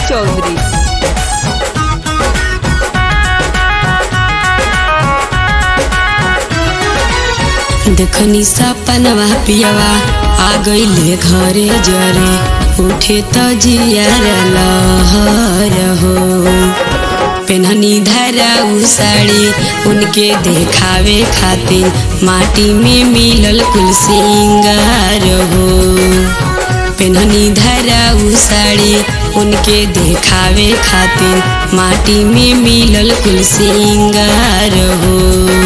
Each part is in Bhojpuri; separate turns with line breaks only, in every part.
चौधरी
देखनी सपनवा पियवा आ गईले घरे जरे उठे त जियार लहर हो पेनहनी धारा उ साड़ी उनके देखावे खातिर माटी में मिलल कुल सिंगार हो पेनहनी धारा उ साड़ी उनके देखावे खातिर माटी में मिलल कुल सिंगार हो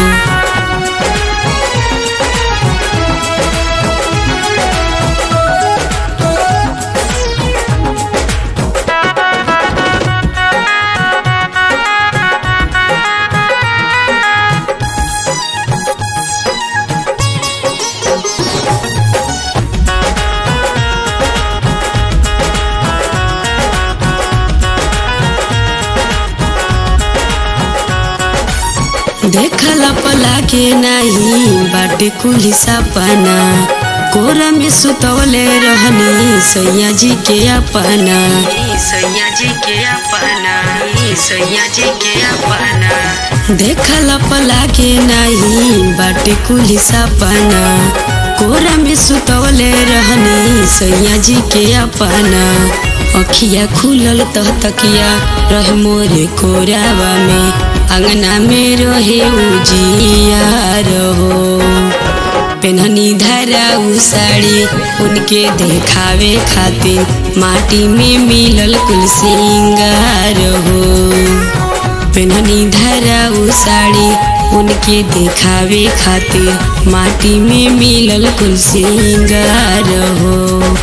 देखला पला के नहीं बाटे कुली सपना कोरा में सुतवले रहनी सैया जी के अपना सैया जी के अपना सैया जी के अपना देखला पला के नहीं बाटे कुली सपना कोरा में सुतवले रहनी सैया जी के अपना अखिया खुलल तह तकिया रह मोरे कोरावा में अंगना में रहे उजियार हो पेनहनी धारा उ साड़ी उनके देखावे खातिर माटी में मिलल कुल सिंगार हो पेनहनी धारा उ साड़ी उनके देखावे खातिर माटी में मिलल कुल सिंगार हो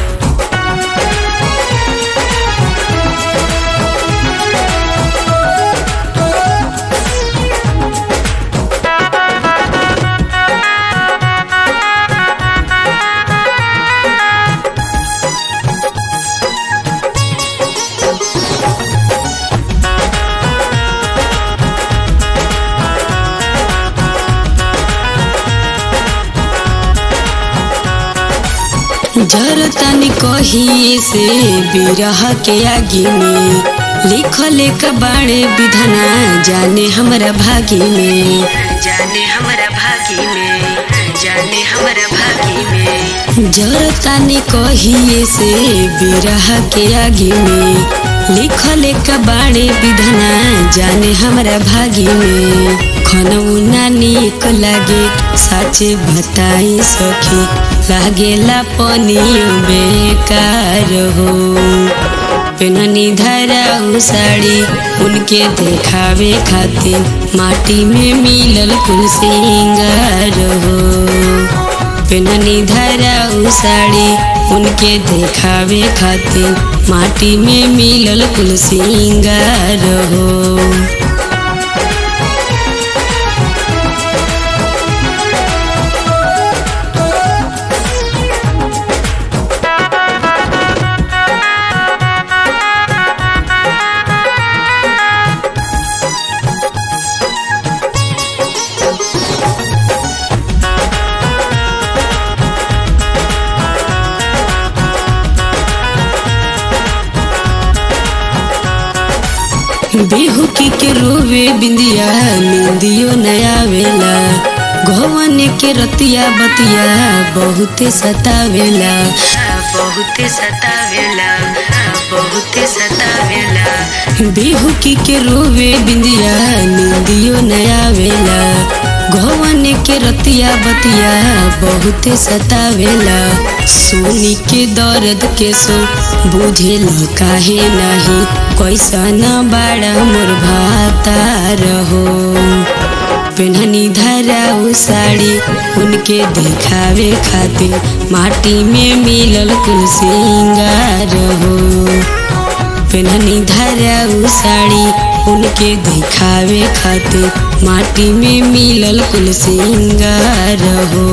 जर तनी कही से बिरह के आगे में लिखल एक बाणे विधना जाने हमरा भागी में जाने हमरा भागी में जाने हमरा भागी में जर तनी कही से बिरह के आगे में लिखल एक बाणे विधना जाने हमरा भागी में खनौना निक लागे साचे बताई सखी लागेला पनियो बेकार हो पेननी धारा उ साड़ी उनके देखावे खातिर माटी में मिलल कुल सिंगार हो पेननी धारा उ साड़ी उनके देखावे खातिर माटी में मिलल कुल सिंगार हो बिहुकी के रोवे बिंदिया निंदियो नया वेला घवन के रतिया बतिया बहुते सतावेला बहुते सतावेला बहुते सतावेला बिहुकी के रोवे बिंदिया निंदियो नया वेला घवन के रतिया बतिया बहुते सतावेला सोनी के दर्द के सो बुझे काहे नहीं कैसन बाड़ा मोर भातार हो पेनहनी धारा उ साड़ी उनके देखावे खातिर माटी में मिलल कुल सिंगार हो पेनहनी धारा उ साड़ी उनके दिखावे खातिर माटी में मिलल कुल सिंगार हो